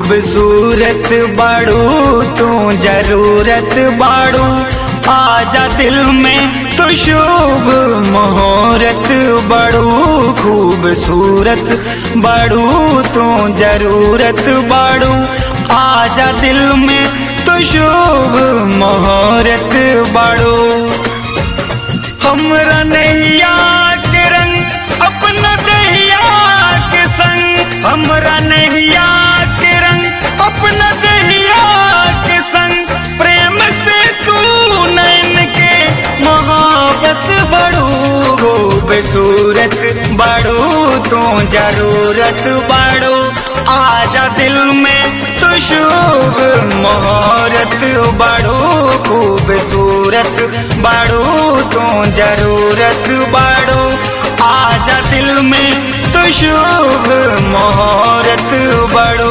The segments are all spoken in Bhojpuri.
खूबसूरत बाड़ू तू जरूरत बाड़ू आजा दिल में तो शुभ मुहूर्त बड़ू खूबसूरत बड़ू तू जरूरत बड़ू आजा दिल में तो शुभ मुहूर्त बड़ू हमरा नैया के रंग अपना दहिया के संग हमरा नैया के रंग अपना दहिया के संग प्रेम से तू नैन के मोहब्बत बड़ू हो बेसूरत बड़ू तू जरूरत बड़ू आजा दिल में तो शुभ मुहूर्त बड़ू खूबसूरत बड़ू तू जरूरत बड़ू आजा दिल में तो शुभ मुहूर्त बड़ू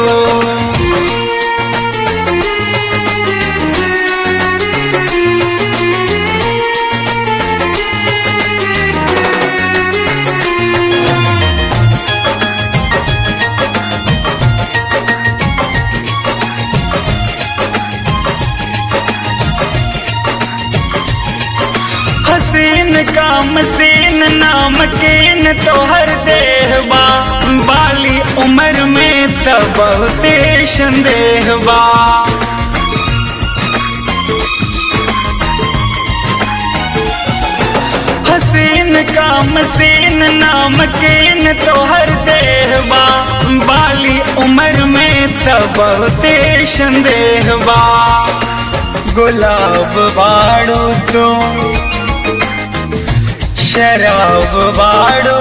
हसीन काम सीन नाम केन तोहर देहबा बाली उम्र में त बहुते संदेहबा हसीन काम सीन नाम केन तोहर देहबा बाली उम्र में त बहुते संदेहबा गुलाब बाड़ू तू शराब बाड़ो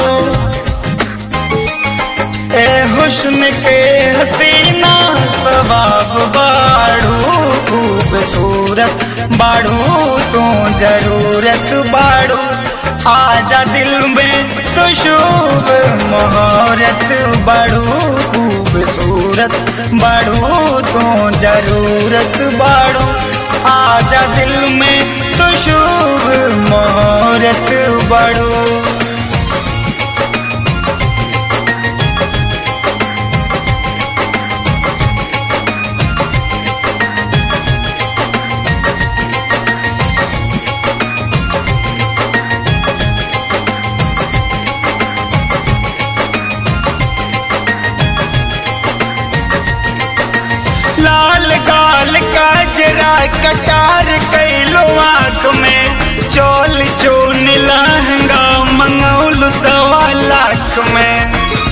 ए हुस्न के हसीना सवाब बाड़ो खूबसूरत बाड़ो तू जरूरत बाड़ो आजा दिल में तो शुभ मुहूर्त बाड़ो खूबसूरत बाड़ो तू जरूरत बाड़ो आजा दिल में तो शुभ मुहूर्त बड़ो लाल गाल का जरा कटार कैलो आँख में चोल चोन लहंगा मंगौल सवा लाख में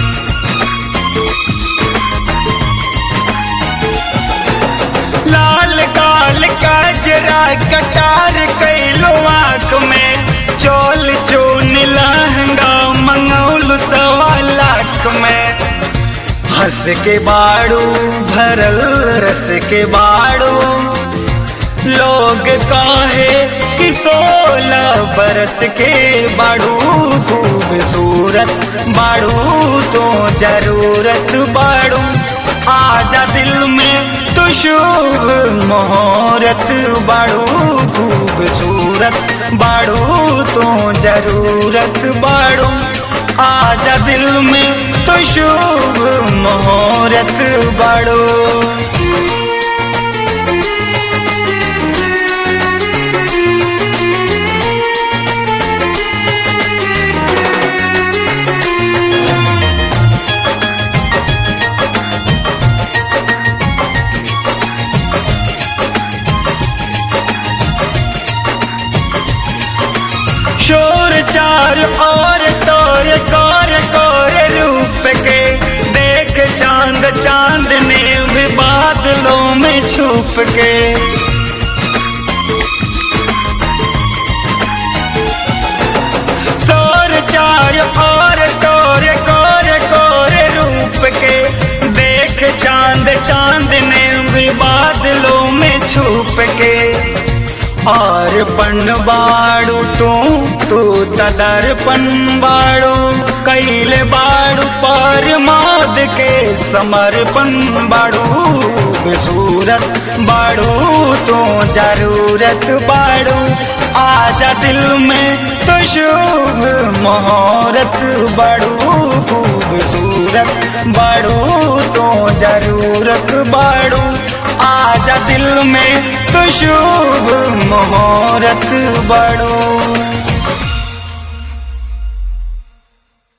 लाल गाल का जरा कटार कैलो आँख में चोल चोन लहंगा मंगौल सवा लाख में हंस के बाड़ू भरल रस के बाड़ू लोग काहे कि सोलह बरस के बाड़ू खूबसूरत बाड़ू तो जरूरत बाड़ू आजा दिल में तो शुभ मुहूर्त बाड़ू खूबसूरत बाड़ू तो जरूरत बाड़ू आजा दिल में तो शुभ मुहूर्त बाड़ो शोर चार और तोर कोर कोर रूप के देख चांद चांद ने भी बादलों में छुप के शोर चार और तोर कोर कोर रूप के देख चांद चांद ने भी बादलों में छुप के और पन बाड़ू तू तू तदर्पण बाड़ू कैले बाड़ू पर माद के समर्पण बाड़ू बेसूरत बाड़ू तू जरूरत बाड़ू आजा दिल में तो शुभ मुहूर्त बाड़ू खूबसूरत सूरत बड़ू तो जरूरत बड़ू आजा दिल में तो शुभ मुहूर्त बड़ू